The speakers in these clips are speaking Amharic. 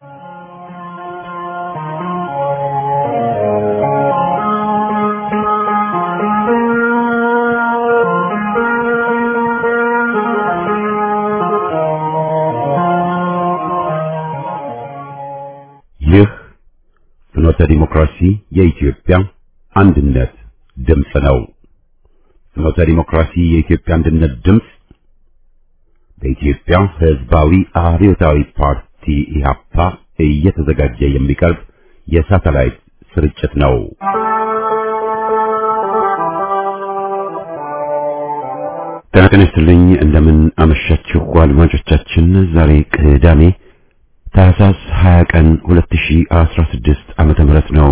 ይህ ፍኖተ ዲሞክራሲ የኢትዮጵያ አንድነት ድምፅ ነው። ፍኖተ ዲሞክራሲ የኢትዮጵያ አንድነት ድምፅ በኢትዮጵያ ሕዝባዊ አብዮታዊ ፓርቲ ኢህአፓ እየተዘጋጀ የሚቀርብ የሳተላይት ስርጭት ነው። ጤና ይስጥልኝ። እንደምን አመሻችሁ አድማጮቻችን። ዛሬ ቅዳሜ ታህሳስ 20 ቀን 2016 ዓመተ ምህረት ነው።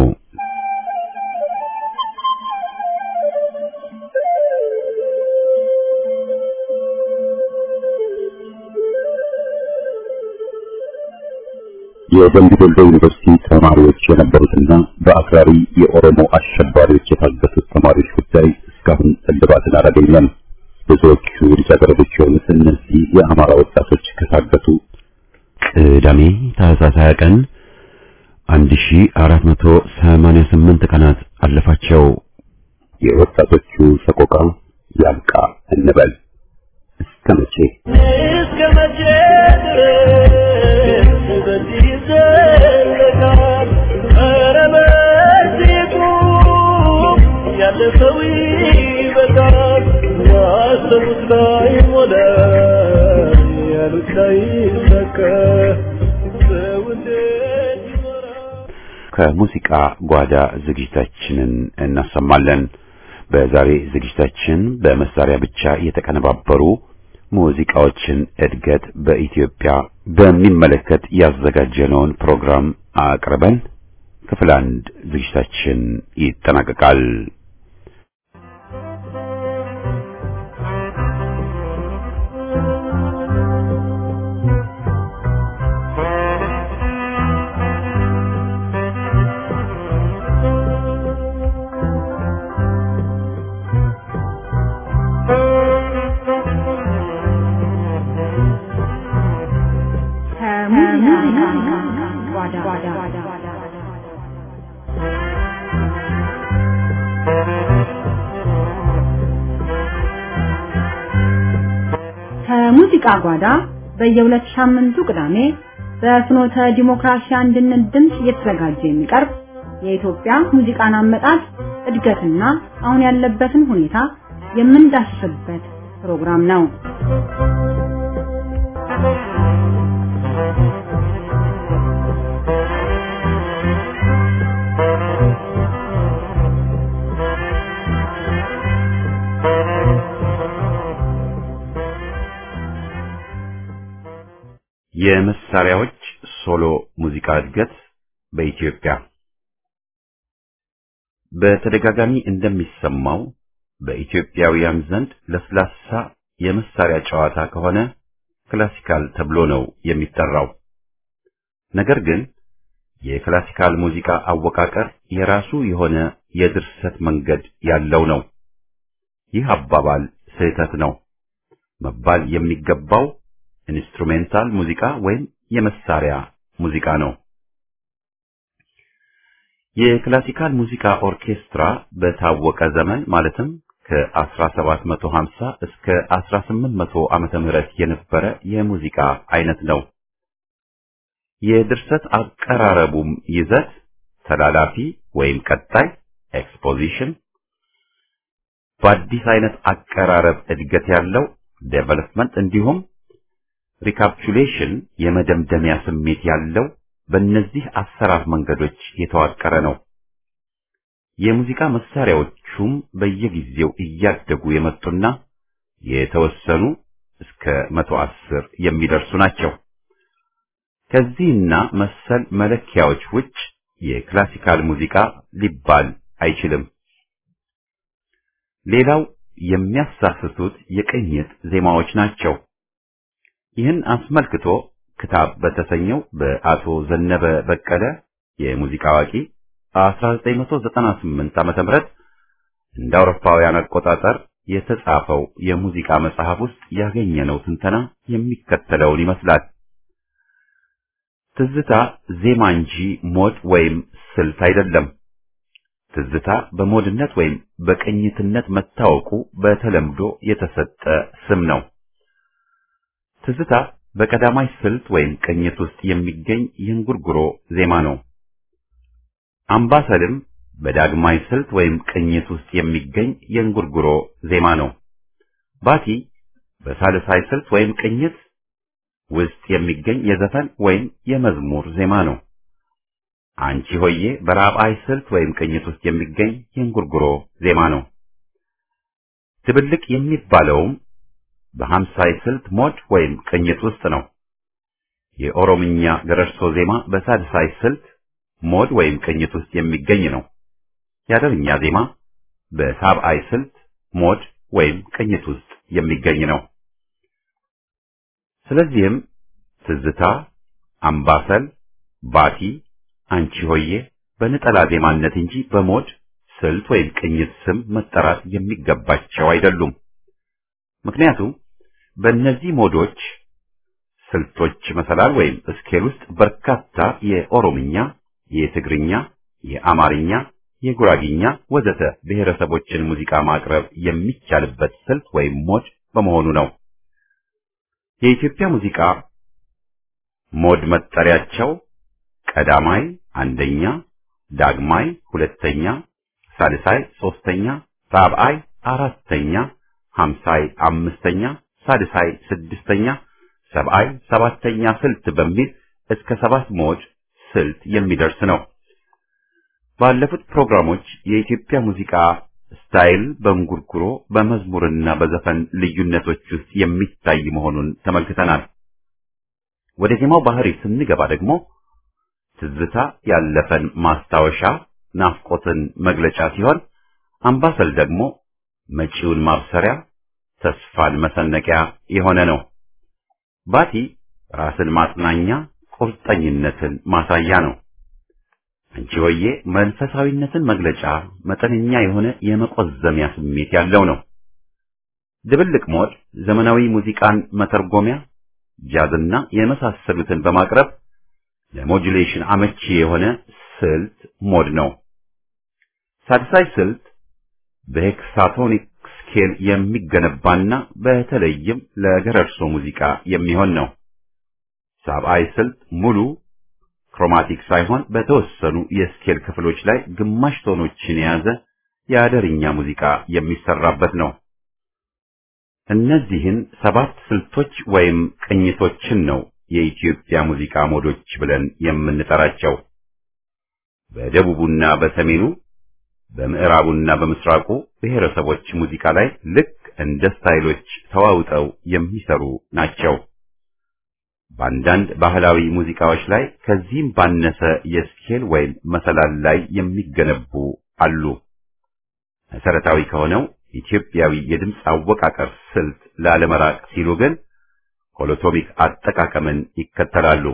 የደምቢ ዶሎ ዩኒቨርሲቲ ተማሪዎች የነበሩትና በአክራሪ የኦሮሞ አሸባሪዎች የታገቱት ተማሪዎች ጉዳይ እስካሁን እልባትን አላገኘም። ብዙዎቹ ልጃገረዶች የሆኑት እነዚህ የአማራ ወጣቶች ከታገቱ ቅዳሜ ታህሳስ 20 ቀን 1488 ቀናት አለፋቸው። የወጣቶቹ ሰቆቃ ያብቃ እንበል። እስከ መቼ እስከ መቼ ድረስ በዚህ ይዘለቃል? ኧረ በዚህ ቁም፣ ያለ ሰው ይበቃል። ያሰቡት ላይ ሞላ፣ ያሉት ላይ ሰከ ሰው እንዴት ይኖራል? ከሙዚቃ ጓዳ ዝግጅታችንን እናሰማለን። በዛሬ ዝግጅታችን በመሳሪያ ብቻ የተቀነባበሩ ሙዚቃዎችን እድገት በኢትዮጵያ በሚመለከት ያዘጋጀነውን ፕሮግራም አቅርበን ክፍል አንድ ዝግጅታችን ይጠናቀቃል። ከሙዚቃ ጓዳ ከሙዚቃ ጓዳ በየሁለት ሳምንቱ ቅዳሜ በፍኖተ ዲሞክራሲ አንድነት ድምፅ እየተዘጋጀ የሚቀርብ የኢትዮጵያ ሙዚቃን አመጣጥ እድገትና አሁን ያለበትን ሁኔታ የምንዳስስበት ፕሮግራም ነው። የመሳሪያዎች ሶሎ ሙዚቃ እድገት በኢትዮጵያ በተደጋጋሚ እንደሚሰማው በኢትዮጵያውያን ዘንድ ለስላሳ የመሳሪያ ጨዋታ ከሆነ ክላሲካል ተብሎ ነው የሚጠራው። ነገር ግን የክላሲካል ሙዚቃ አወቃቀር የራሱ የሆነ የድርሰት መንገድ ያለው ነው። ይህ አባባል ስህተት ነው። መባል የሚገባው ኢንስትሩሜንታል ሙዚቃ ወይም የመሳሪያ ሙዚቃ ነው። የክላሲካል ሙዚቃ ኦርኬስትራ በታወቀ ዘመን ማለትም ከ1750 እስከ 1800 ዓመተ ምህረት የነበረ የሙዚቃ አይነት ነው። የድርሰት አቀራረቡም ይዘት ተላላፊ ወይም ቀጣይ ኤክስፖዚሽን፣ በአዲስ አይነት አቀራረብ እድገት ያለው ዴቨሎፕመንት እንዲሁም ሪካፕቹሌሽን የመደምደሚያ ስሜት ያለው በእነዚህ አሰራር መንገዶች የተዋቀረ ነው። የሙዚቃ መሳሪያዎቹም በየጊዜው እያደጉ የመጡና የተወሰኑ እስከ መቶ አስር የሚደርሱ ናቸው። ከዚህና መሰል መለኪያዎች ውጭ የክላሲካል ሙዚቃ ሊባል አይችልም። ሌላው የሚያሳስቱት የቅኝት ዜማዎች ናቸው። ይህን አስመልክቶ ክታብ በተሰኘው በአቶ ዘነበ በቀለ የሙዚቃ አዋቂ 1998 ዓመተ ምህረት እንደ አውሮፓውያን አቆጣጠር የተጻፈው የሙዚቃ መጽሐፍ ውስጥ ያገኘነው ትንተና የሚከተለውን ይመስላል። ትዝታ ዜማ እንጂ ሞድ ወይም ስልት አይደለም። ትዝታ በሞድነት ወይም በቅኝትነት መታወቁ በተለምዶ የተሰጠ ስም ነው። ትዝታ በቀዳማይ ስልት ወይም ቅኝት ውስጥ የሚገኝ የእንጉርጉሮ ዜማ ነው። አምባሰልም በዳግማይ ስልት ወይም ቅኝት ውስጥ የሚገኝ የእንጉርጉሮ ዜማ ነው። ባቲ በሳልሳይ ስልት ወይም ቅኝት ውስጥ የሚገኝ የዘፈን ወይም የመዝሙር ዜማ ነው። አንቺ ሆዬ በራብዓይ ስልት ወይም ቅኝት ውስጥ የሚገኝ የእንጉርጉሮ ዜማ ነው። ድብልቅ የሚባለውም በሀምሳይ ስልት ሞድ ወይም ቅኝት ውስጥ ነው። የኦሮምኛ ገረርሶ ዜማ በሳድሳይ ስልት ሞድ ወይም ቅኝት ውስጥ የሚገኝ ነው። የአደርኛ ዜማ በሳብዓይ ስልት ሞድ ወይም ቅኝት ውስጥ የሚገኝ ነው። ስለዚህም ትዝታ፣ አምባሰል፣ ባቲ፣ አንቺ ሆዬ በነጠላ ዜማነት እንጂ በሞድ ስልት ወይም ቅኝት ስም መጠራት የሚገባቸው አይደሉም። ምክንያቱም በእነዚህ ሞዶች ስልቶች መሰላል ወይም ስኬል ውስጥ በርካታ የኦሮምኛ፣ የትግርኛ፣ የአማርኛ፣ የጉራጊኛ ወዘተ ብሔረሰቦችን ሙዚቃ ማቅረብ የሚቻልበት ስልት ወይም ሞድ በመሆኑ ነው። የኢትዮጵያ ሙዚቃ ሞድ መጠሪያቸው ቀዳማይ አንደኛ፣ ዳግማይ ሁለተኛ፣ ሳልሳይ ሶስተኛ፣ ራብዓይ አራተኛ፣ ሀምሳይ አምስተኛ፣ ሳድሳይ ስድስተኛ፣ ሰብዓይ ሰባተኛ ስልት በሚል እስከ ሰባት ሞድ ስልት የሚደርስ ነው። ባለፉት ፕሮግራሞች የኢትዮጵያ ሙዚቃ ስታይል በእንጉርጉሮ በመዝሙርና በዘፈን ልዩነቶች ውስጥ የሚታይ መሆኑን ተመልክተናል። ወደ ዜማው ባህሪ ስንገባ ደግሞ ትዝታ ያለፈን ማስታወሻ ናፍቆትን መግለጫ ሲሆን፣ አምባሰል ደግሞ መጪውን ማብሰሪያ ተስፋን መሰነቂያ የሆነ ነው። ባቲ ራስን ማጽናኛ ቁርጠኝነትን ማሳያ ነው። አንቺ ሆዬ መንፈሳዊነትን መግለጫ መጠነኛ የሆነ የመቆዘሚያ ስሜት ያለው ነው። ድብልቅ ሞድ ዘመናዊ ሙዚቃን መተርጎሚያ ጃዝና የመሳሰሉትን በማቅረብ ለሞጁሌሽን አመቺ የሆነ ስልት ሞድ ነው። ሳድሳይ ስልት በሄክሳቶኒክ ስኬል የሚገነባና በተለይም ለገረርሶ ሙዚቃ የሚሆን ነው። ሳብዓይ ስልት ሙሉ ክሮማቲክ ሳይሆን በተወሰኑ የስኬል ክፍሎች ላይ ግማሽ ቶኖችን የያዘ የአደርኛ ሙዚቃ የሚሰራበት ነው። እነዚህን ሰባት ስልቶች ወይም ቅኝቶችን ነው የኢትዮጵያ ሙዚቃ ሞዶች ብለን የምንጠራቸው። በደቡቡና በሰሜኑ በምዕራቡና በምስራቁ ብሔረሰቦች ሙዚቃ ላይ ልክ እንደ ስታይሎች ተዋውጠው የሚሰሩ ናቸው። በአንዳንድ ባህላዊ ሙዚቃዎች ላይ ከዚህም ባነሰ የስኬል ወይም መሰላል ላይ የሚገነቡ አሉ። መሰረታዊ ከሆነው ኢትዮጵያዊ የድምፅ አወቃቀር ስልት ላለመራቅ ሲሉ ግን ሆሎቶሚክ አጠቃቀምን ይከተላሉ።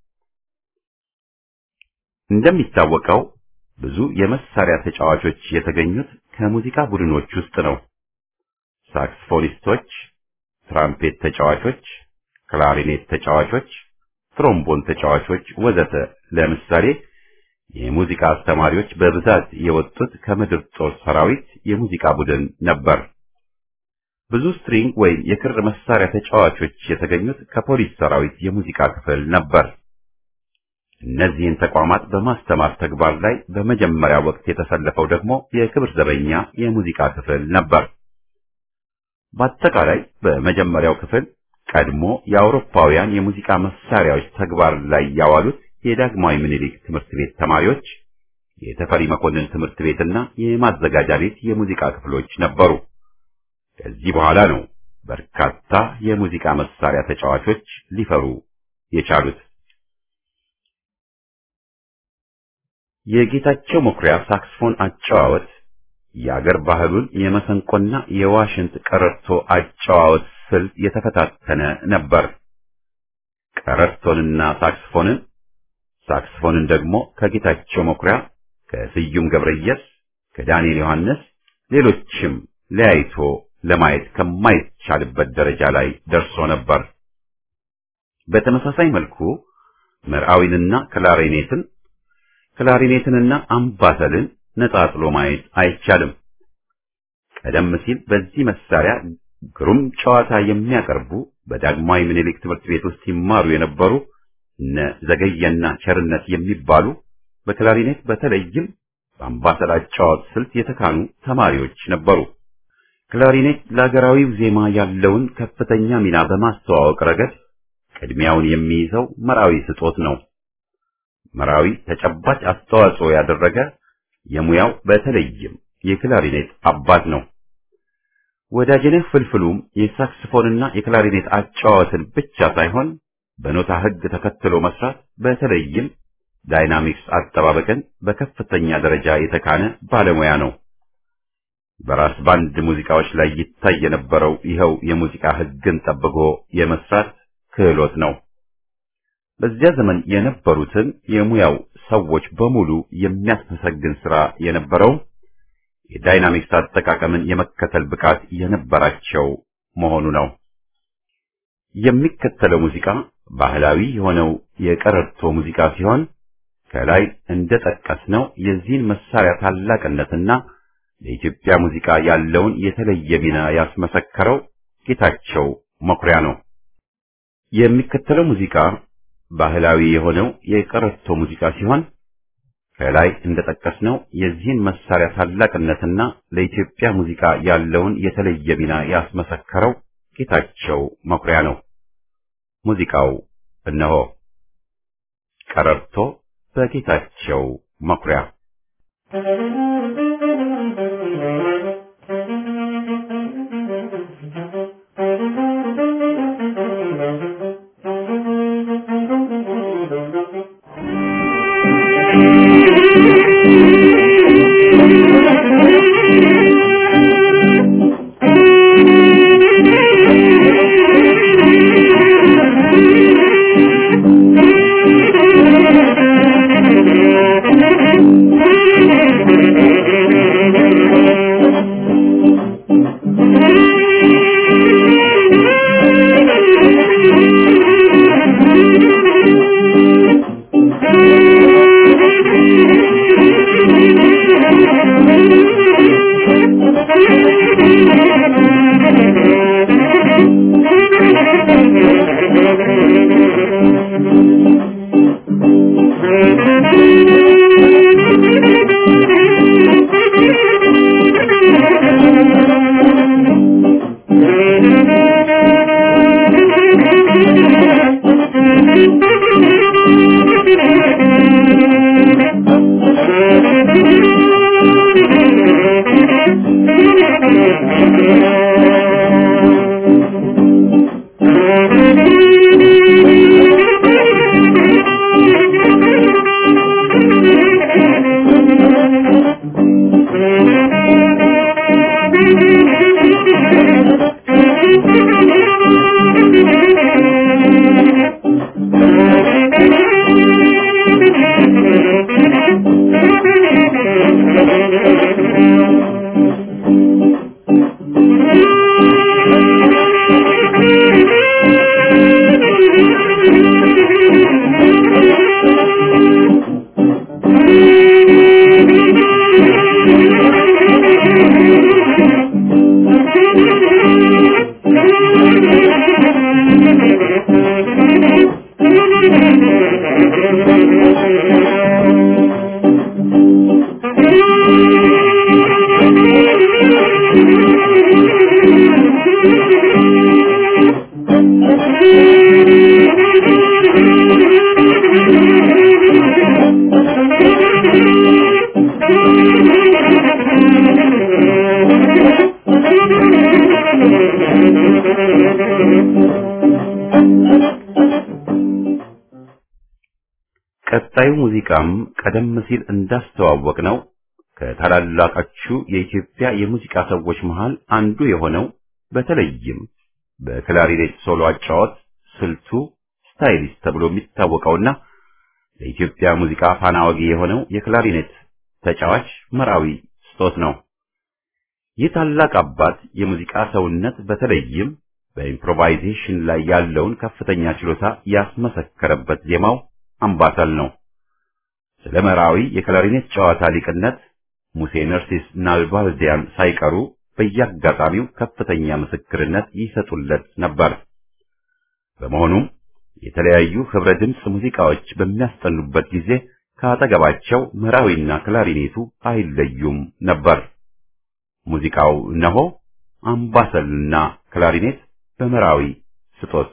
እንደሚታወቀው ብዙ የመሳሪያ ተጫዋቾች የተገኙት ከሙዚቃ ቡድኖች ውስጥ ነው። ሳክስፎኒስቶች፣ ትራምፔት ተጫዋቾች፣ ክላሪኔት ተጫዋቾች፣ ትሮምቦን ተጫዋቾች ወዘተ። ለምሳሌ የሙዚቃ አስተማሪዎች በብዛት የወጡት ከምድር ጦር ሰራዊት የሙዚቃ ቡድን ነበር። ብዙ ስትሪንግ ወይም የክር መሳሪያ ተጫዋቾች የተገኙት ከፖሊስ ሰራዊት የሙዚቃ ክፍል ነበር። እነዚህን ተቋማት በማስተማር ተግባር ላይ በመጀመሪያ ወቅት የተሰለፈው ደግሞ የክብር ዘበኛ የሙዚቃ ክፍል ነበር። በአጠቃላይ በመጀመሪያው ክፍል ቀድሞ የአውሮፓውያን የሙዚቃ መሳሪያዎች ተግባር ላይ ያዋሉት የዳግማዊ ምኒልክ ትምህርት ቤት ተማሪዎች፣ የተፈሪ መኮንን ትምህርት ቤትና የማዘጋጃ ቤት የሙዚቃ ክፍሎች ነበሩ። ከዚህ በኋላ ነው በርካታ የሙዚቃ መሳሪያ ተጫዋቾች ሊፈሩ የቻሉት። የጌታቸው መኩሪያ ሳክስፎን አጨዋወት የአገር ባህሉን የመሰንቆና የዋሽንት ቀረርቶ አጨዋወት ስልት የተፈታተነ ነበር። ቀረርቶንና ሳክስፎንን ሳክስፎንን ደግሞ ከጌታቸው መኩሪያ፣ ከስዩም ገብረየስ፣ ከዳንኤል ዮሐንስ ሌሎችም ለያይቶ ለማየት ከማይቻልበት ደረጃ ላይ ደርሶ ነበር። በተመሳሳይ መልኩ መርዓዊንና ክላሪኔትን ክላሪኔትንና አምባሰልን ነጣጥሎ ማየት አይቻልም። ቀደም ሲል በዚህ መሳሪያ ግሩም ጨዋታ የሚያቀርቡ በዳግማዊ ምኒልክ ትምህርት ቤት ውስጥ ይማሩ የነበሩ እነ ዘገየና ቸርነት የሚባሉ በክላሪኔት በተለይም በአምባሰል አጫዋት ስልት የተካኑ ተማሪዎች ነበሩ። ክላሪኔት ለሀገራዊው ዜማ ያለውን ከፍተኛ ሚና በማስተዋወቅ ረገድ ቅድሚያውን የሚይዘው መራዊ ስጦት ነው። መራዊ ተጨባጭ አስተዋጽኦ ያደረገ የሙያው በተለይም የክላሪኔት አባት ነው። ወዳጅነህ ፍልፍሉም የሳክስፎንና የክላሪኔት አጫዋትን ብቻ ሳይሆን በኖታ ሕግ ተከትሎ መስራት በተለይም ዳይናሚክስ አጠባበቅን በከፍተኛ ደረጃ የተካነ ባለሙያ ነው። በራስ ባንድ ሙዚቃዎች ላይ ይታይ የነበረው ይኸው የሙዚቃ ሕግን ጠብቆ የመስራት ክህሎት ነው። በዚያ ዘመን የነበሩትን የሙያው ሰዎች በሙሉ የሚያስመሰግን ስራ የነበረው የዳይናሚክስ አጠቃቀምን የመከተል ብቃት የነበራቸው መሆኑ ነው። የሚከተለው ሙዚቃ ባህላዊ የሆነው የቀረርቶ ሙዚቃ ሲሆን ከላይ እንደጠቀስነው የዚህን መሳሪያ ታላቅነትና ለኢትዮጵያ ሙዚቃ ያለውን የተለየ ሚና ያስመሰከረው ጌታቸው መኩሪያ ነው። የሚከተለው ሙዚቃ ባህላዊ የሆነው የቀረርቶ ሙዚቃ ሲሆን ከላይ እንደጠቀስነው የዚህን መሳሪያ ታላቅነትና ለኢትዮጵያ ሙዚቃ ያለውን የተለየ ሚና ያስመሰከረው ጌታቸው መኩሪያ ነው። ሙዚቃው እነሆ ቀረርቶ በጌታቸው መኩሪያ ቀጣዩ ሙዚቃም ቀደም ሲል እንዳስተዋወቅ ነው ከታላላቆቹ የኢትዮጵያ የሙዚቃ ሰዎች መሃል አንዱ የሆነው በተለይም በክላሪኔት ሶሎ አጫወት ስልቱ ስታይሊስት ተብሎ የሚታወቀውና ለኢትዮጵያ ሙዚቃ ፋና ወጊ የሆነው የክላሪኔት ተጫዋች መራዊ ስጦት ነው። ይህ ታላቅ አባት የሙዚቃ ሰውነት በተለይም በኢምፕሮቫይዜሽን ላይ ያለውን ከፍተኛ ችሎታ ያስመሰከረበት ዜማው አምባሰል ነው። ስለ መራዊ የክላሪኔት ጨዋታ ሊቅነት ሙሴ ነርሲስ ናልባልዲያን ሳይቀሩ በየአጋጣሚው ከፍተኛ ምስክርነት ይሰጡለት ነበር። በመሆኑም የተለያዩ ህብረ ድምፅ ሙዚቃዎች በሚያስጠኑበት ጊዜ ከአጠገባቸው መራዊና ክላሪኔቱ አይለዩም ነበር። ሙዚቃው እነሆ አምባሰልና ክላሪኔት በመራዊ ስጦት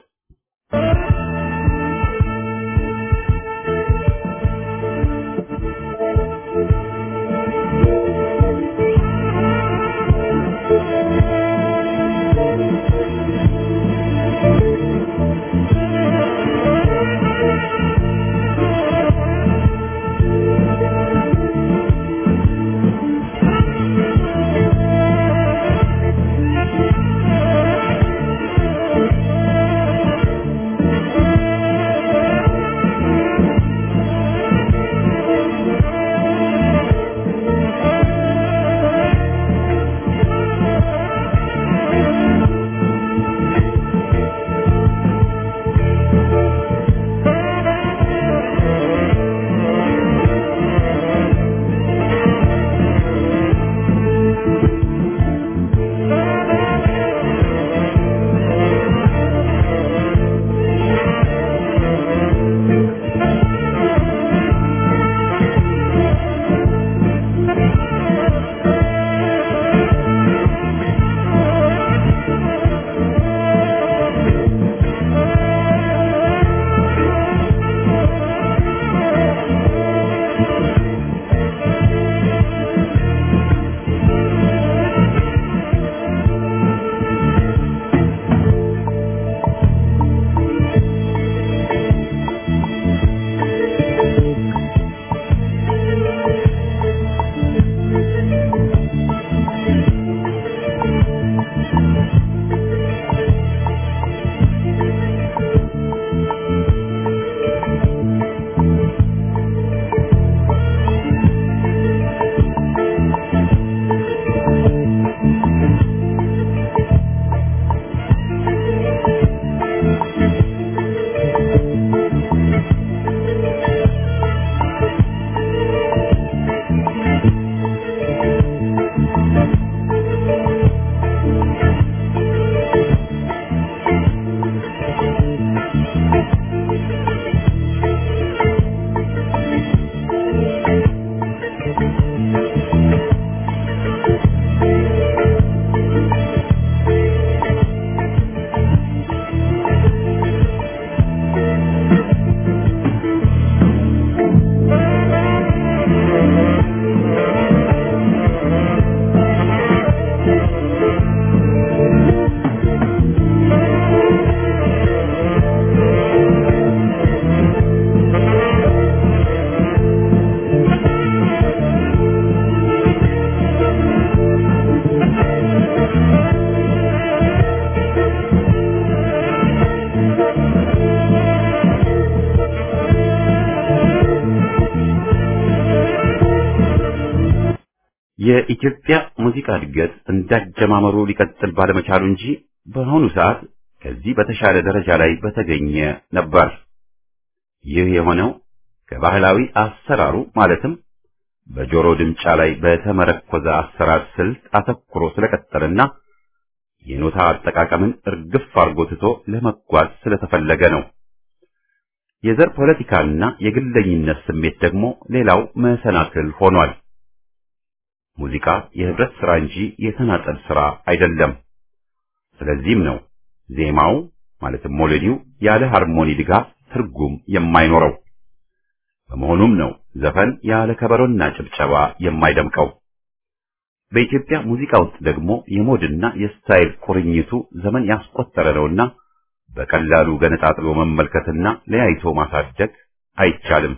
የኢትዮጵያ ሙዚቃ እድገት እንዳጀማመሩ ሊቀጥል ባለመቻሉ እንጂ በአሁኑ ሰዓት ከዚህ በተሻለ ደረጃ ላይ በተገኘ ነበር። ይህ የሆነው ከባህላዊ አሰራሩ ማለትም በጆሮ ድምጫ ላይ በተመረኮዘ አሰራር ስልት አተኩሮ ስለቀጠልና የኖታ አጠቃቀምን እርግፍ አርጎ ትቶ ለመጓዝ ስለተፈለገ ነው። የዘር ፖለቲካና የግለኝነት ስሜት ደግሞ ሌላው መሰናክል ሆኗል። ሙዚቃ የህብረት ስራ እንጂ የተናጠል ስራ አይደለም። ስለዚህም ነው ዜማው ማለትም ሞሎዲው ያለ ሃርሞኒ ድጋፍ ትርጉም የማይኖረው። በመሆኑም ነው ዘፈን ያለ ከበሮና ጭብጨባ የማይደምቀው። በኢትዮጵያ ሙዚቃ ውስጥ ደግሞ የሞድና የስታይል ቁርኝቱ ዘመን ያስቆጠረ ነውና በቀላሉ ገነጣጥሎ መመልከትና ለያይቶ ማሳደግ አይቻልም።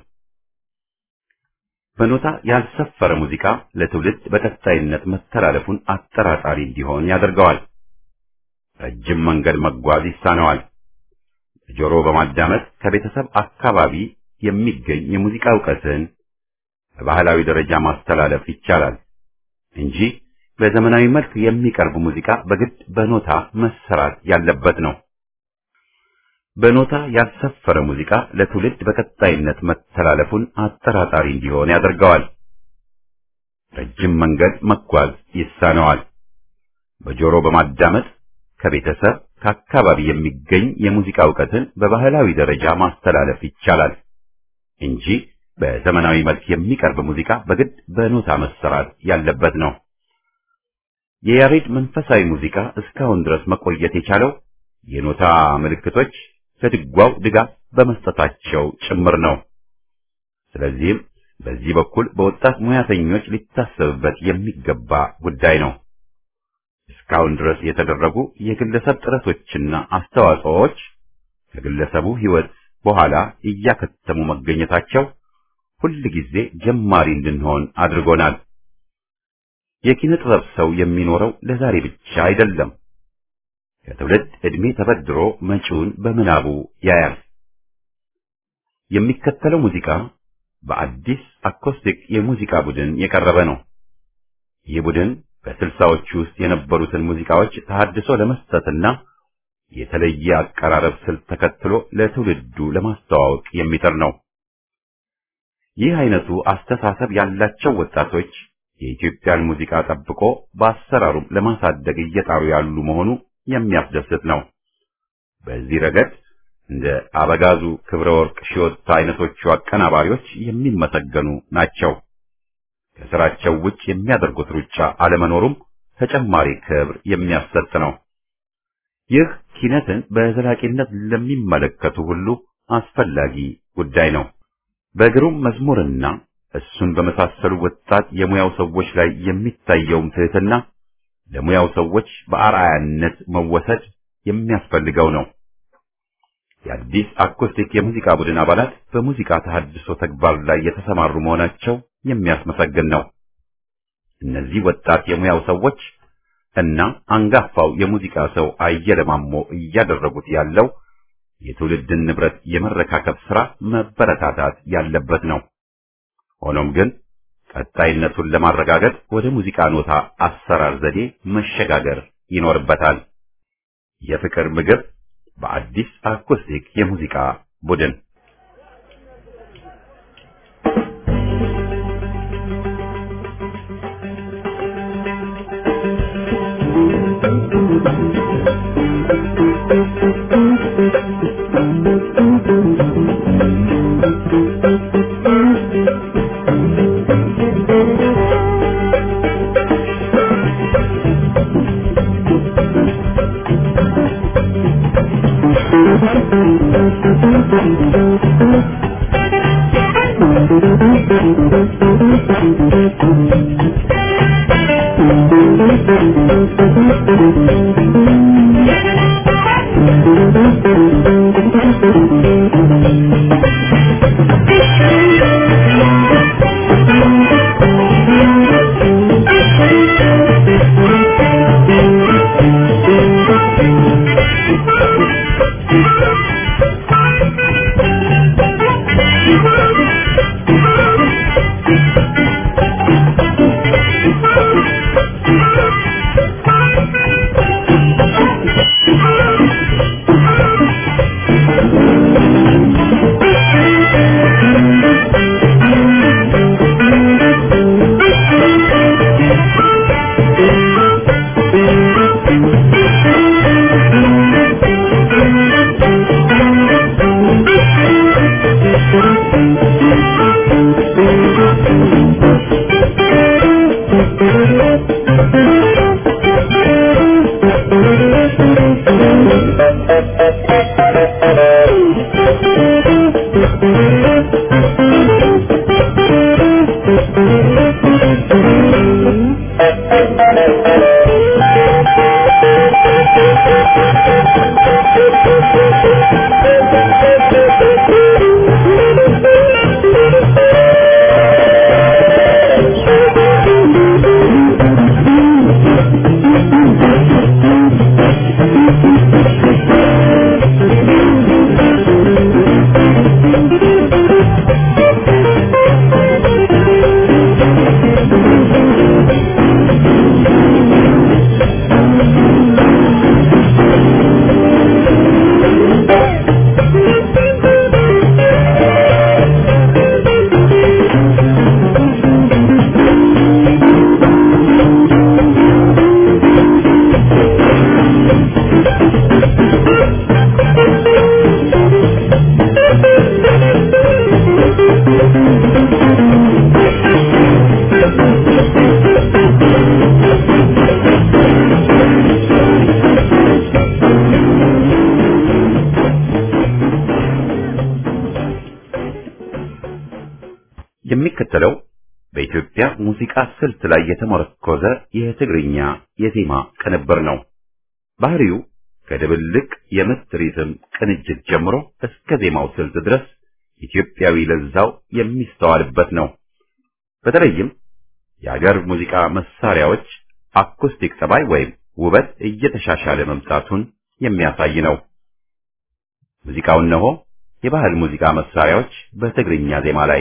በኖታ ያልሰፈረ ሙዚቃ ለትውልድ በቀጣይነት መተላለፉን አጠራጣሪ እንዲሆን ያደርገዋል። ረጅም መንገድ መጓዝ ይሳነዋል። ጆሮ በማዳመጥ ከቤተሰብ አካባቢ የሚገኝ የሙዚቃ እውቀትን በባህላዊ ደረጃ ማስተላለፍ ይቻላል እንጂ በዘመናዊ መልክ የሚቀርብ ሙዚቃ በግድ በኖታ መሰራት ያለበት ነው። በኖታ ያልሰፈረ ሙዚቃ ለትውልድ በቀጣይነት መተላለፉን አጠራጣሪ እንዲሆን ያደርገዋል። ረጅም መንገድ መጓዝ ይሳነዋል። በጆሮ በማዳመጥ ከቤተሰብ ከአካባቢ የሚገኝ የሙዚቃ እውቀትን በባህላዊ ደረጃ ማስተላለፍ ይቻላል እንጂ በዘመናዊ መልክ የሚቀርብ ሙዚቃ በግድ በኖታ መሰራት ያለበት ነው። የያሬድ መንፈሳዊ ሙዚቃ እስካሁን ድረስ መቆየት የቻለው የኖታ ምልክቶች ለድጓው ድጋፍ በመስጠታቸው ጭምር ነው። ስለዚህም በዚህ በኩል በወጣት ሙያተኞች ሊታሰብበት የሚገባ ጉዳይ ነው። እስካሁን ድረስ የተደረጉ የግለሰብ ጥረቶችና አስተዋጽኦዎች ከግለሰቡ ሕይወት በኋላ እያከተሙ መገኘታቸው ሁል ጊዜ ጀማሪ እንድንሆን አድርጎናል። የኪነ ጥበብ ሰው የሚኖረው ለዛሬ ብቻ አይደለም። ከትውልድ ዕድሜ ተበድሮ መጪውን በምናቡ ያያል። የሚከተለው ሙዚቃ በአዲስ አኮስቲክ የሙዚቃ ቡድን የቀረበ ነው። ይህ ቡድን በስልሳዎቹ ውስጥ የነበሩትን ሙዚቃዎች ተሐድሶ ለመስጠትና የተለየ አቀራረብ ስልት ተከትሎ ለትውልዱ ለማስተዋወቅ የሚጥር ነው። ይህ አይነቱ አስተሳሰብ ያላቸው ወጣቶች የኢትዮጵያን ሙዚቃ ጠብቆ በአሰራሩም ለማሳደግ እየጣሩ ያሉ መሆኑ የሚያስደስት ነው። በዚህ ረገድ እንደ አበጋዙ ክብረ ወርቅ ሺወታ አይነቶቹ አቀናባሪዎች የሚመሰገኑ ናቸው። ከስራቸው ውጭ የሚያደርጉት ሩጫ አለመኖሩም ተጨማሪ ክብር የሚያሰጥ ነው። ይህ ኪነትን በዘላቂነት ለሚመለከቱ ሁሉ አስፈላጊ ጉዳይ ነው። በግሩም መዝሙርና እሱን በመሳሰሉ ወጣት የሙያው ሰዎች ላይ የሚታየውም ትህትና ለሙያው ሰዎች በአርአያነት መወሰድ የሚያስፈልገው ነው። የአዲስ አኮስቲክ የሙዚቃ ቡድን አባላት በሙዚቃ ተሐድሶ ተግባር ላይ የተሰማሩ መሆናቸው የሚያስመሰግን ነው። እነዚህ ወጣት የሙያው ሰዎች እና አንጋፋው የሙዚቃ ሰው አየለ ማሞ እያደረጉት ያለው የትውልድን ንብረት የመረካከብ ሥራ መበረታታት ያለበት ነው። ሆኖም ግን ቀጣይነቱን ለማረጋገጥ ወደ ሙዚቃ ኖታ አሰራር ዘዴ መሸጋገር ይኖርበታል። የፍቅር ምግብ በአዲስ አኮስቲክ የሙዚቃ ቡድን የሚከተለው በኢትዮጵያ ሙዚቃ ስልት ላይ የተመረኮዘ የትግርኛ የዜማ ቅንብር ነው። ባህሪው ከድብልቅ የምት ሪትም ቅንጅት ጀምሮ እስከ ዜማው ስልት ድረስ ኢትዮጵያዊ ለዛው የሚስተዋልበት ነው። በተለይም የሀገር ሙዚቃ መሳሪያዎች አኩስቲክ ጠባይ ወይም ውበት እየተሻሻለ መምጣቱን የሚያሳይ ነው። ሙዚቃው እነሆ የባህል ሙዚቃ መሳሪያዎች በትግርኛ ዜማ ላይ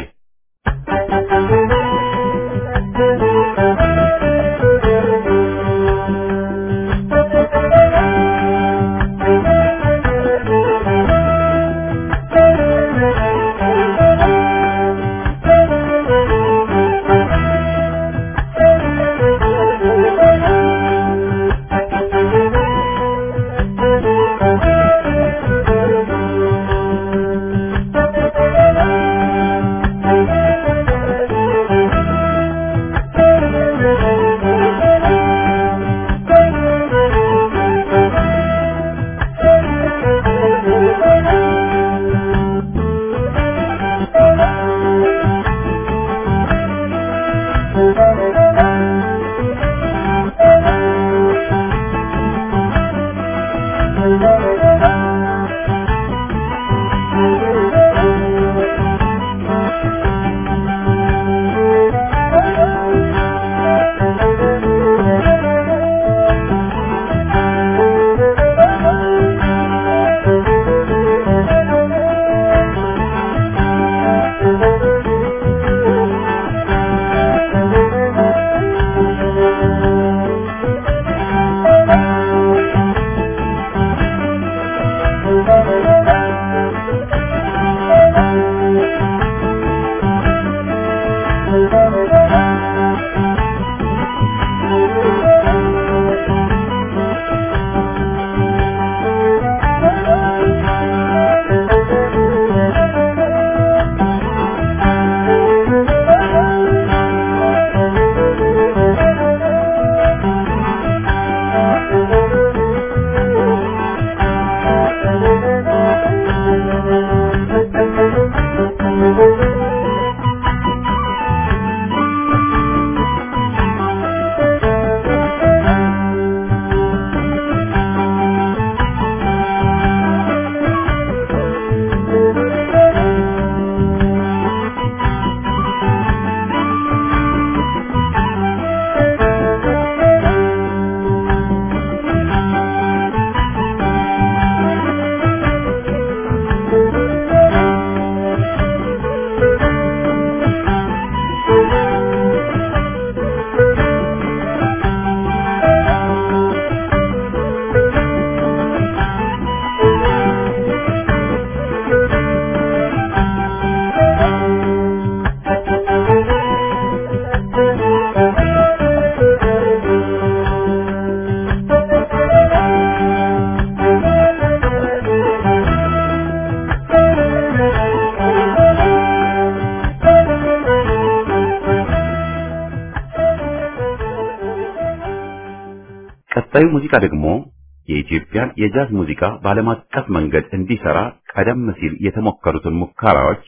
ቀጣዩ ሙዚቃ ደግሞ የኢትዮጵያን የጃዝ ሙዚቃ በዓለም አቀፍ መንገድ እንዲሰራ ቀደም ሲል የተሞከሩትን ሙከራዎች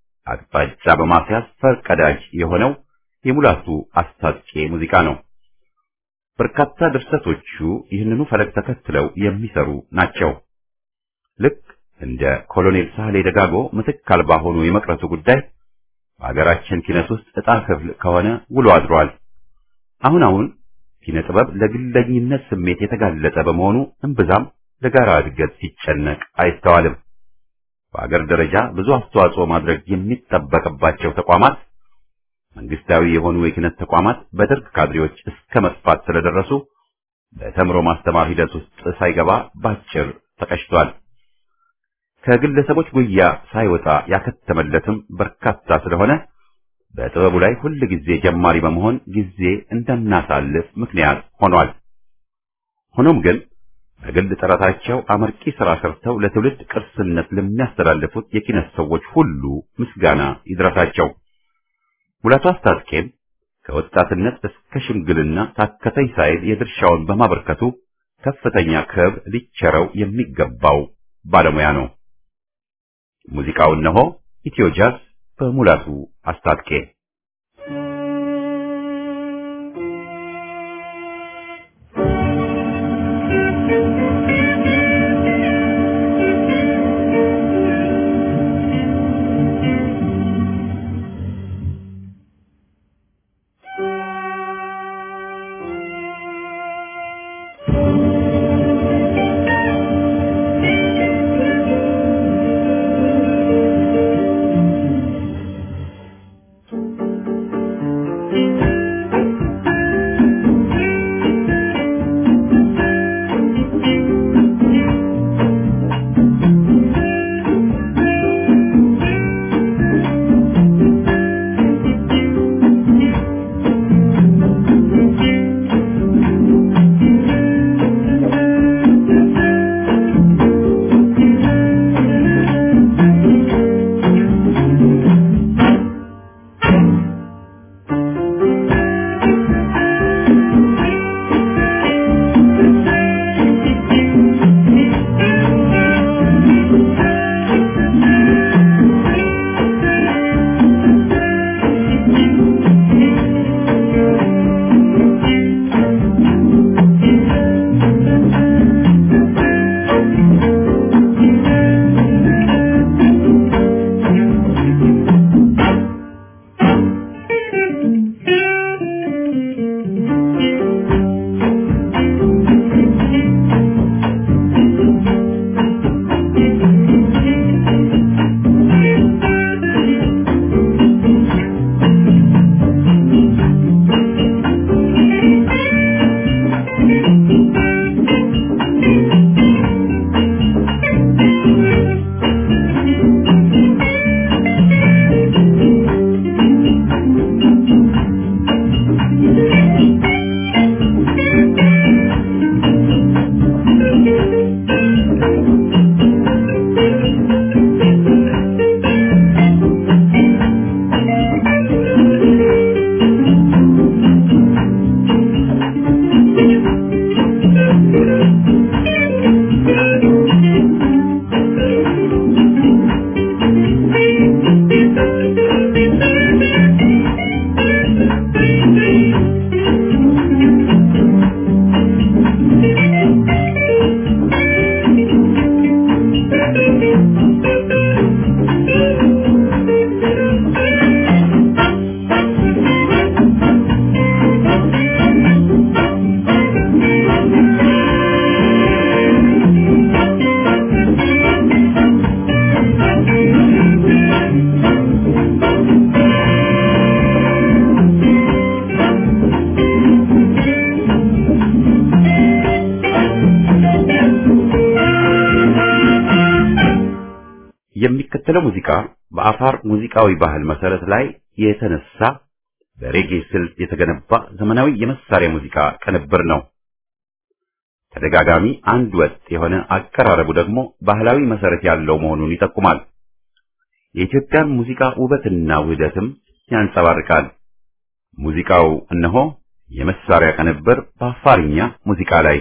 አቅጣጫ በማስያዝ ፈርቀዳጅ የሆነው የሙላቱ አስታጥቄ ሙዚቃ ነው። በርካታ ድርሰቶቹ ይህንኑ ፈለግ ተከትለው የሚሰሩ ናቸው። ልክ እንደ ኮሎኔል ሳህሌ ደጋጎ ምትክ አልባ ሆኖ የመቅረቱ ጉዳይ በሀገራችን ኪነት ውስጥ ዕጣ ክፍል ከሆነ ውሎ አድሯል። አሁን አሁን ኪነ ጥበብ ለግለኝነት ስሜት የተጋለጠ በመሆኑ እምብዛም ለጋራ እድገት ሲጨነቅ አይስተዋልም። በአገር ደረጃ ብዙ አስተዋጽኦ ማድረግ የሚጠበቅባቸው ተቋማት መንግስታዊ የሆኑ የኪነት ተቋማት በደርግ ካድሬዎች እስከ መጥፋት ስለደረሱ በተምሮ ማስተማር ሂደት ውስጥ ሳይገባ ባጭር ተቀጭቷል። ከግለሰቦች ጉያ ሳይወጣ ያከተመለትም በርካታ ስለሆነ በጥበቡ ላይ ሁል ጊዜ ጀማሪ በመሆን ጊዜ እንደናሳልፍ ምክንያት ሆኗል። ሆኖም ግን በግል ጥረታቸው አመርቂ ሥራ ሰርተው ለትውልድ ቅርስነት ለሚያስተላልፉት የኪነት ሰዎች ሁሉ ምስጋና ይድረሳቸው። ሙላቱ አስታጥቄም ከወጣትነት እስከ ሽምግልና ታከተኝ ሳይል የድርሻውን በማበርከቱ ከፍተኛ ክብር ሊቸረው የሚገባው ባለሙያ ነው። ሙዚቃው እነሆ ኢትዮ ጃዝ በሙላቱ አስታጥቄ የሚከተለው ሙዚቃ በአፋር ሙዚቃዊ ባህል መሰረት ላይ የተነሳ በሬጌ ስልት የተገነባ ዘመናዊ የመሳሪያ ሙዚቃ ቅንብር ነው። ተደጋጋሚ አንድ ወጥ የሆነ አቀራረቡ ደግሞ ባህላዊ መሰረት ያለው መሆኑን ይጠቁማል። የኢትዮጵያን ሙዚቃ ውበትና ውህደትም ያንጸባርቃል። ሙዚቃው እነሆ የመሳሪያ ቅንብር በአፋርኛ ሙዚቃ ላይ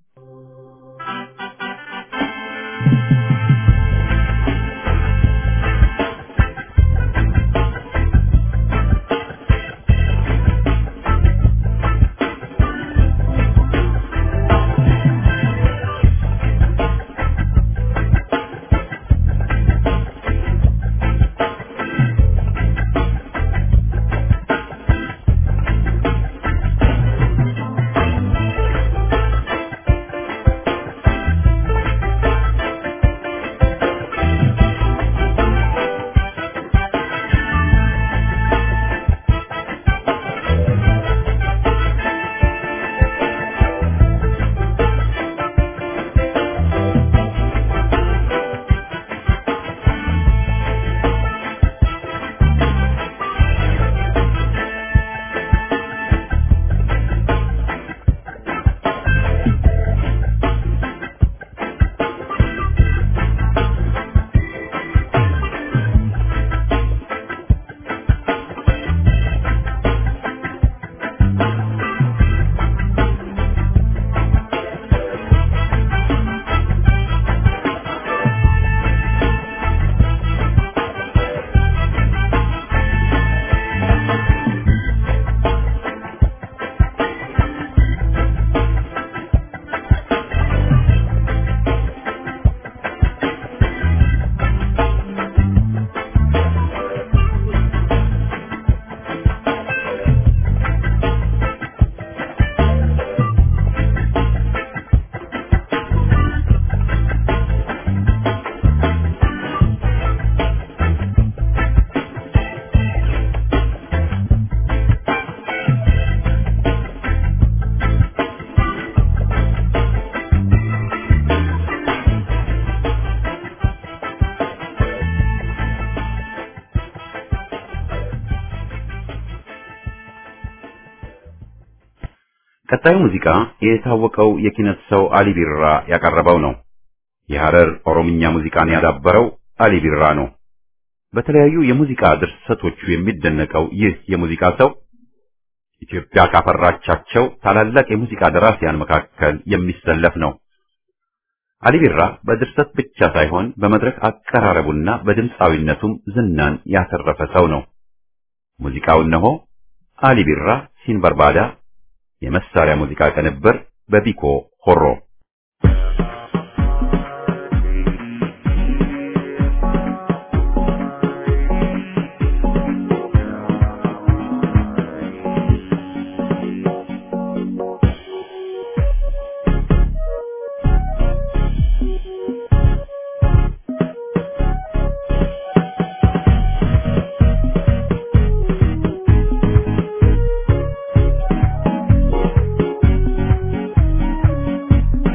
ቀጣዩ ሙዚቃ የታወቀው የኪነት ሰው አሊ ቢራ ያቀረበው ነው። የሐረር ኦሮምኛ ሙዚቃን ያዳበረው አሊ ቢራ ነው። በተለያዩ የሙዚቃ ድርሰቶቹ የሚደነቀው ይህ የሙዚቃ ሰው ኢትዮጵያ ካፈራቻቸው ታላላቅ የሙዚቃ ደራሲያን መካከል የሚሰለፍ ነው። አሊ ቢራ በድርሰት ብቻ ሳይሆን በመድረክ አቀራረቡና በድምፃዊነቱም ዝናን ያተረፈ ሰው ነው። ሙዚቃው እነሆ አሊ ቢራ ሲንበርባዳ የመሳሪያ ሙዚቃ ቅንብር በቢኮ ሆሮ Thank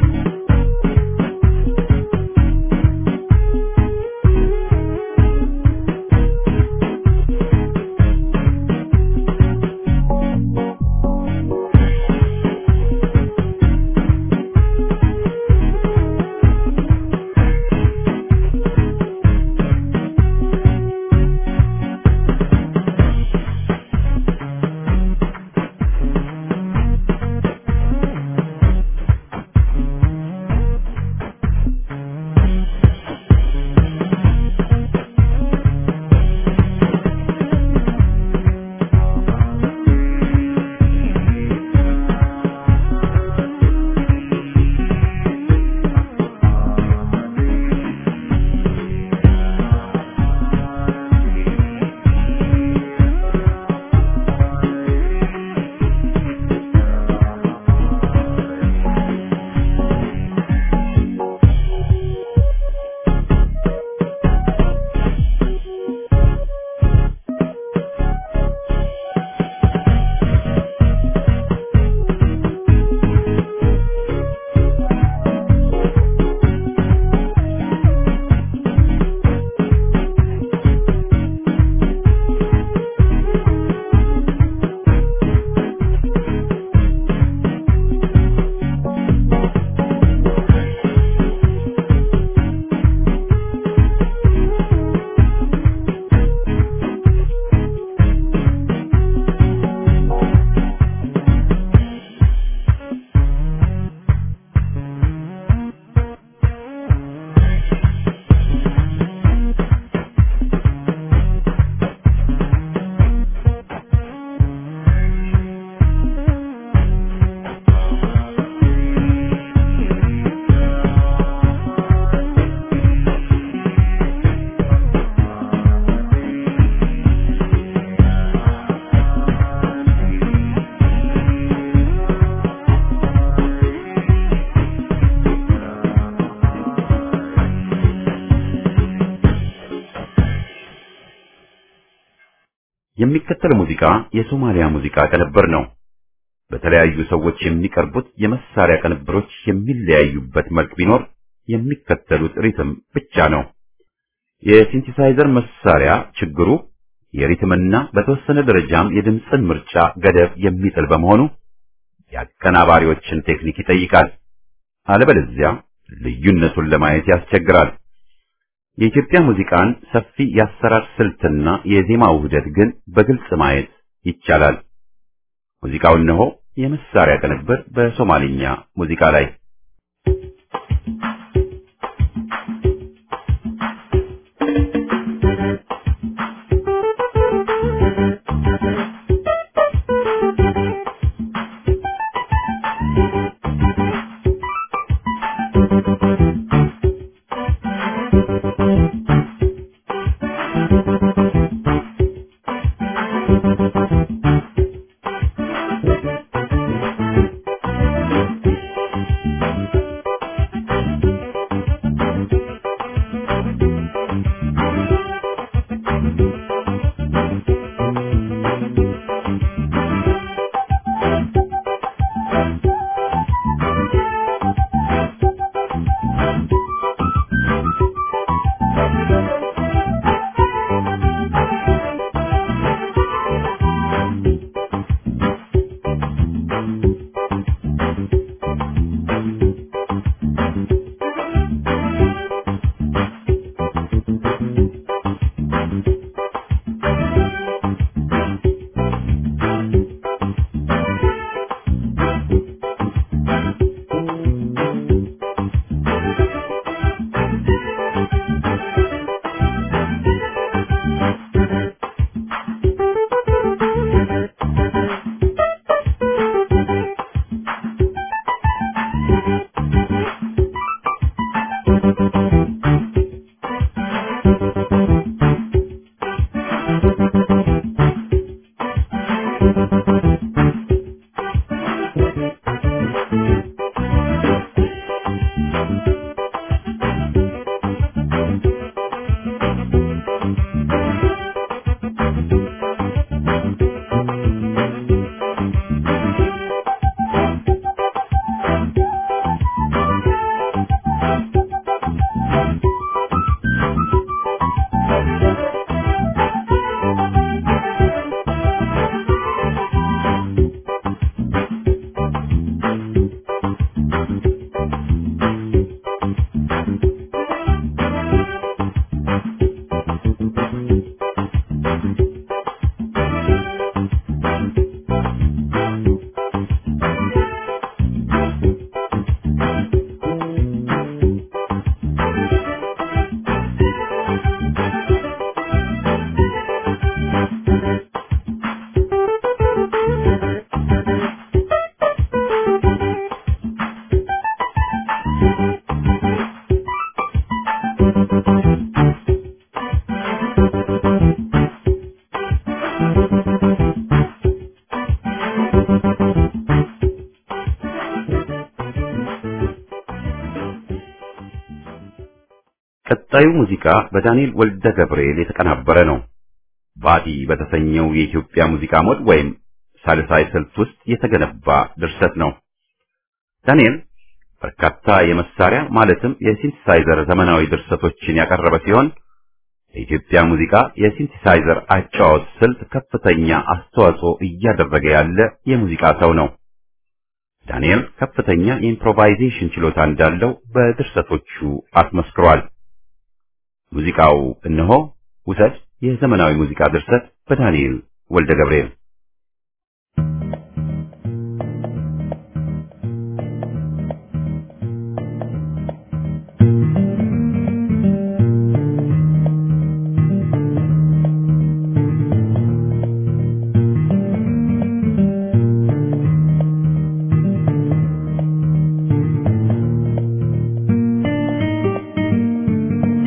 የሚከተለው ሙዚቃ የሶማሊያ ሙዚቃ ቅንብር ነው። በተለያዩ ሰዎች የሚቀርቡት የመሳሪያ ቅንብሮች የሚለያዩበት መልክ ቢኖር የሚከተሉት ሪትም ብቻ ነው። የሲንቲሳይዘር መሳሪያ ችግሩ የሪትምና በተወሰነ ደረጃም የድምፅን ምርጫ ገደብ የሚጥል በመሆኑ የአቀናባሪዎችን ቴክኒክ ይጠይቃል። አለበለዚያ ልዩነቱን ለማየት ያስቸግራል። የኢትዮጵያ ሙዚቃን ሰፊ የአሰራር ስልትና የዜማ ውህደት ግን በግልጽ ማየት ይቻላል። ሙዚቃው እነሆ የመሳሪያ ቅንብር በሶማሊኛ ሙዚቃ ላይ ቀጣዩ ሙዚቃ በዳንኤል ወልደ ገብርኤል የተቀናበረ ነው። ባቲ በተሰኘው የኢትዮጵያ ሙዚቃ ሞድ ወይም ሳልሳይ ስልት ውስጥ የተገነባ ድርሰት ነው። ዳንኤል በርካታ የመሳሪያ ማለትም የሲንቲሳይዘር ዘመናዊ ድርሰቶችን ያቀረበ ሲሆን የኢትዮጵያ ሙዚቃ የሲንቲሳይዘር አጫዋወት ስልት ከፍተኛ አስተዋጽኦ እያደረገ ያለ የሙዚቃ ሰው ነው። ዳንኤል ከፍተኛ የኢምፕሮቫይዜሽን ችሎታ እንዳለው በድርሰቶቹ አስመስክሯል። ሙዚቃው እነሆ ውሰድ የዘመናዊ ሙዚቃ ድርሰት በዳንኤል ወልደ ገብርኤል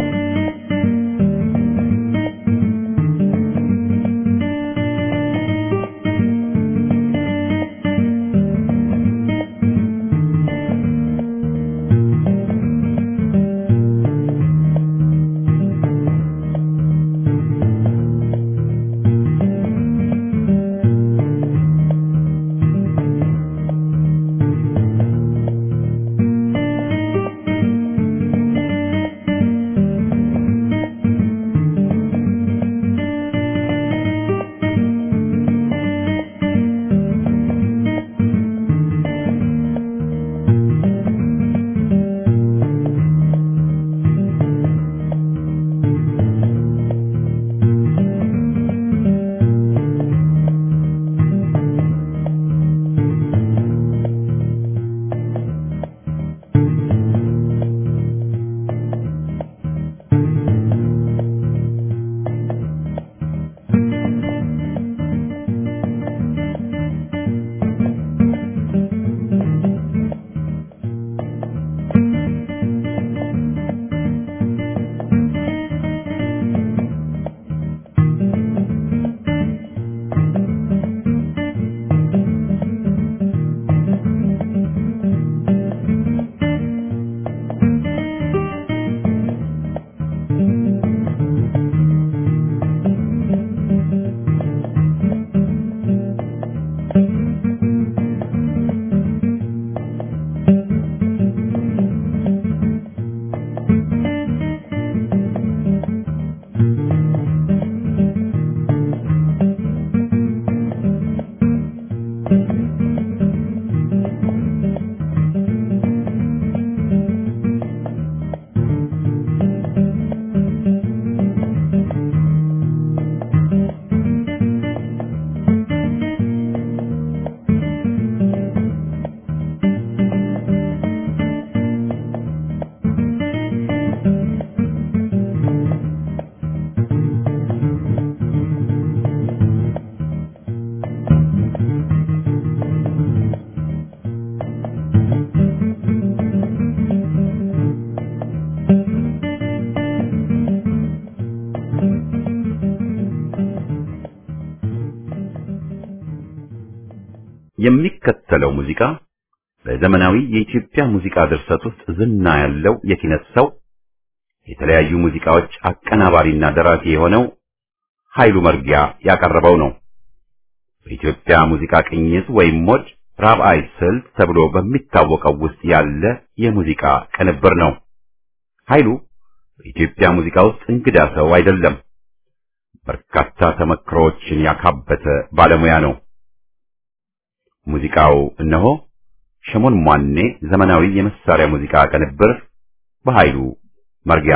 Thank የሚከተለው ሙዚቃ በዘመናዊ የኢትዮጵያ ሙዚቃ ድርሰት ውስጥ ዝና ያለው የኪነት ሰው የተለያዩ ሙዚቃዎች አቀናባሪና ደራሲ የሆነው ኃይሉ መርጊያ ያቀረበው ነው። በኢትዮጵያ ሙዚቃ ቅኝት ወይም ሞድ ራብዓይ ስልት ተብሎ በሚታወቀው ውስጥ ያለ የሙዚቃ ቅንብር ነው። ኃይሉ በኢትዮጵያ ሙዚቃ ውስጥ እንግዳ ሰው አይደለም። በርካታ ተመክሮዎችን ያካበተ ባለሙያ ነው። ሙዚቃው እነሆ ሸሞን ሟኔ ዘመናዊ የመሳሪያ ሙዚቃ ቅንብር በኃይሉ መርጊያ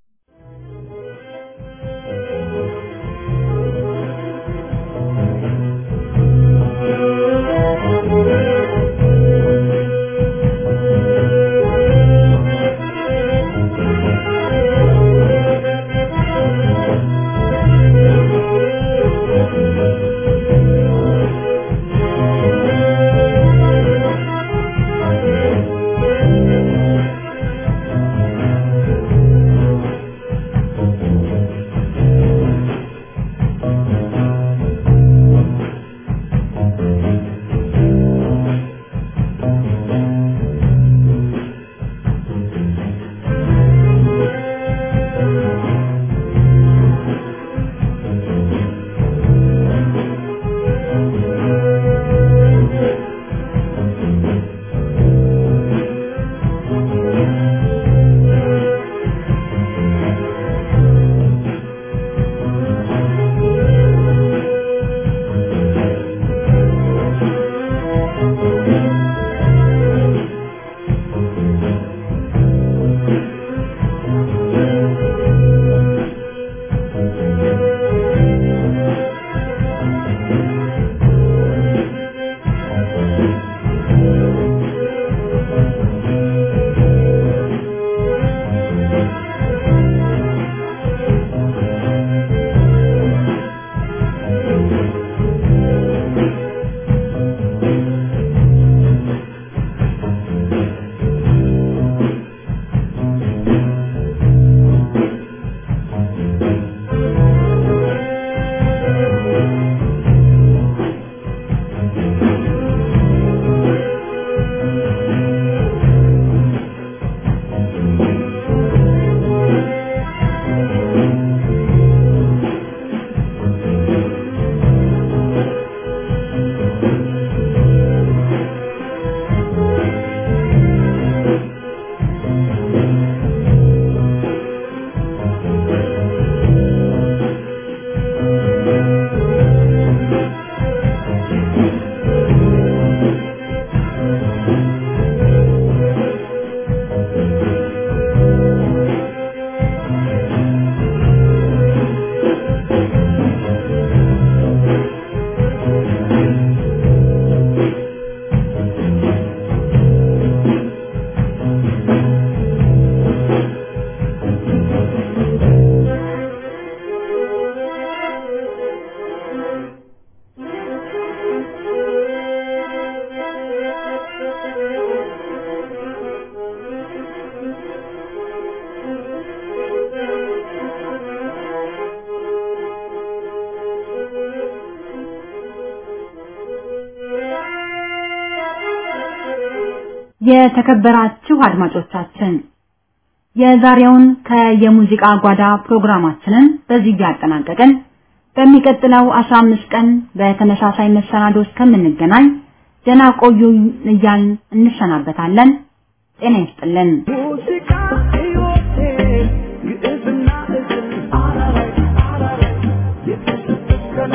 የተከበራችሁ አድማጮቻችን የዛሬውን ከየሙዚቃ ጓዳ ፕሮግራማችንን በዚህ ያጠናቀቅን። በሚቀጥለው 15 ቀን በተመሳሳይ መሰናዶ እስከምንገናኝ ደህና ቆዩን እያልን እንሰናበታለን። ጤና ይስጥልን። ሙዚቃ ሕይወቴ ግዕዝና እዝል አራራይ አራራይ የተሰበከለ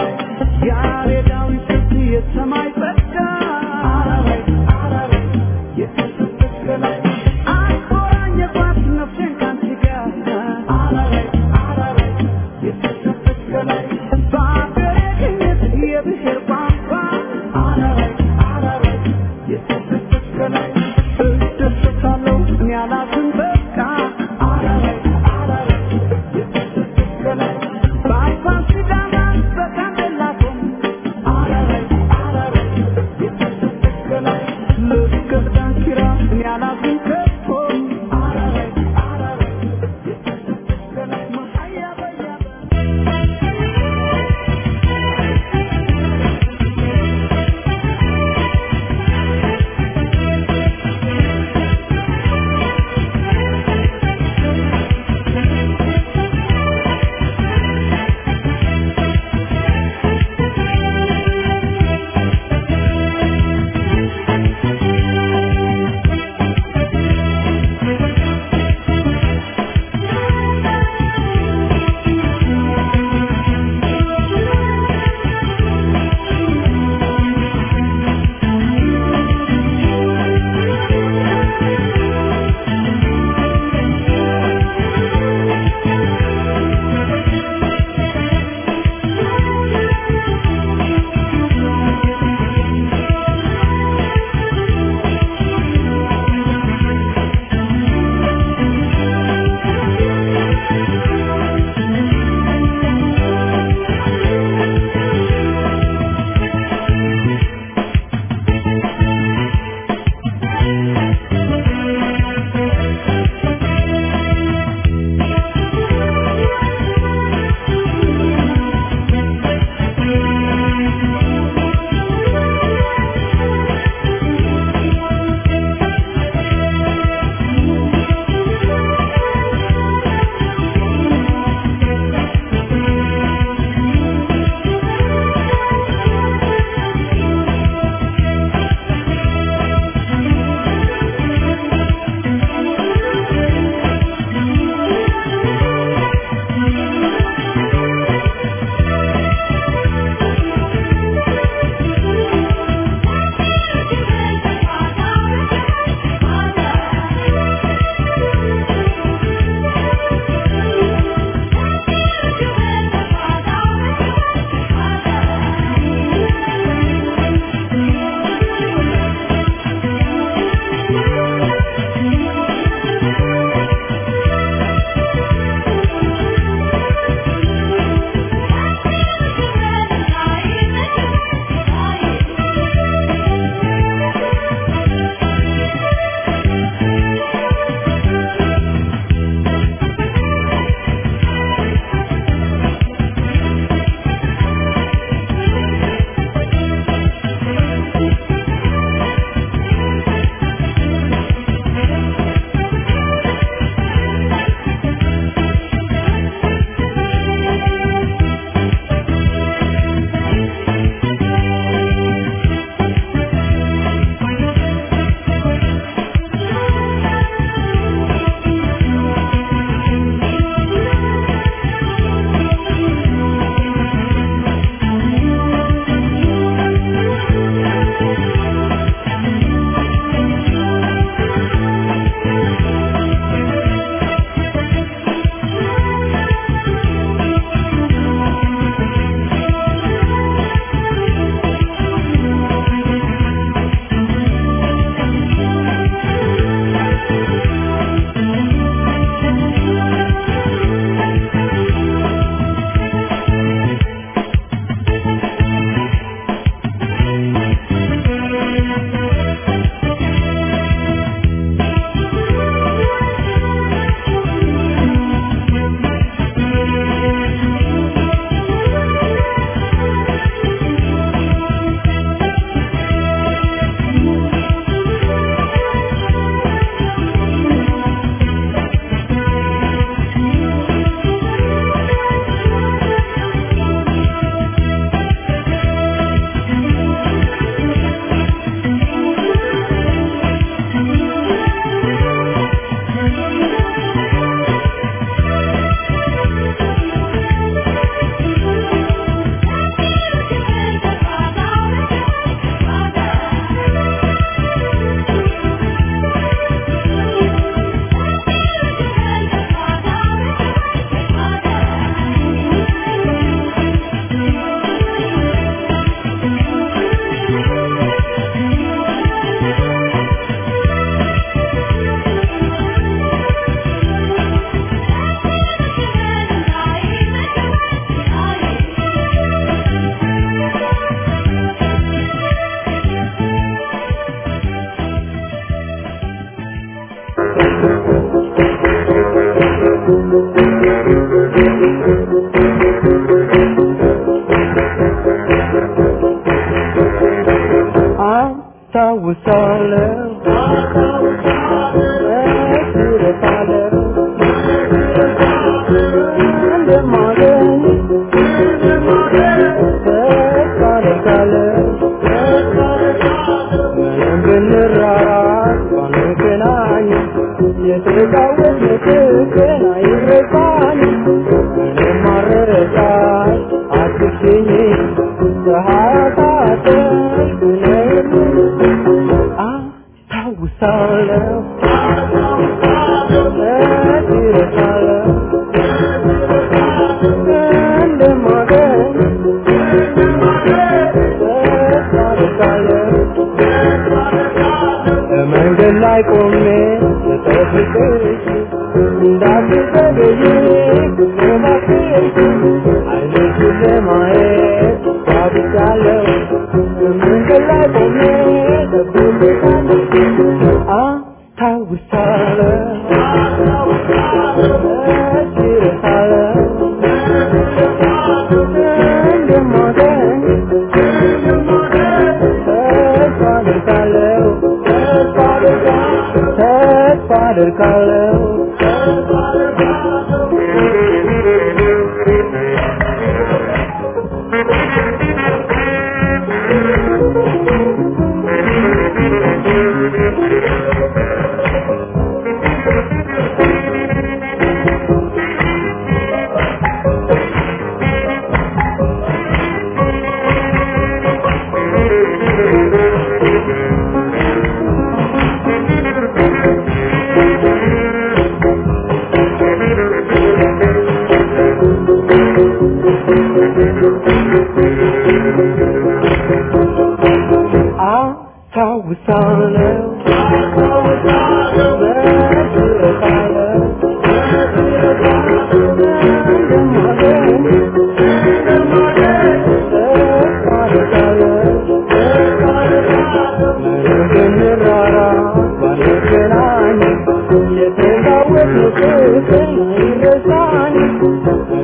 ያሬዳዊ ፍት የሰማይ ጸጋ አራራይ አራራይ የተሰበከለ አልኮራኝ የኳስ ነፍሴን ካንቺ ጋር አራራይ አራራይ የተሰበከለ በአገሬ ቅኝት የብሔር ቋንቋ አራራይ አራራይ የተሰበከለ እደሰታለሁ እኔ አላፍም በቃ አራራይ አራራይ የተሰበከለ በአፋን ሲዳማ በጋምቤላቶም አራራይ አራራይ የተሰበከለ ልክ ዳንኪራ እኔ አላፍም ከቶ አራራይ አራራይ የተሰበከለ መሀያ በያበ አስታውሳለሁ እረሳለሁ እንደማገኝ ተስፋ አደርጋለሁ ምንም ብንራራቅ ባንገናኝ የተጫወትነው ቀን አይረሳኝም ምንም አልረሳሽ አትሽኝ ፀሐይ አሳጠሽ ብለኝ አስታውሳለሁ እረሳለሁ እንደማገኝ ተስፋ አደርጋለሁ በመንገድ ላይ ቆሜ ስጠብቅሽ እንዳትዘገይ እባክሽ ዓይንሽን ለማየት ጓጉቻለሁ በመንገድ ላይ ቆሜ እጠብቅሻለሁ አስታውሳለሁ እረሳለሁ እንደማገኝ ተስፋ አደርጋለሁ ተስፋ አደርጋለሁ ተስፋ አደርጋለሁ አስታውሳለሁ እረሳለሁ እንደማገኝ ተስፋ አደርጋለሁ ምንም ብንራራቅ ባንገናኝ የተጫወትነው ቀን አይረሳኝም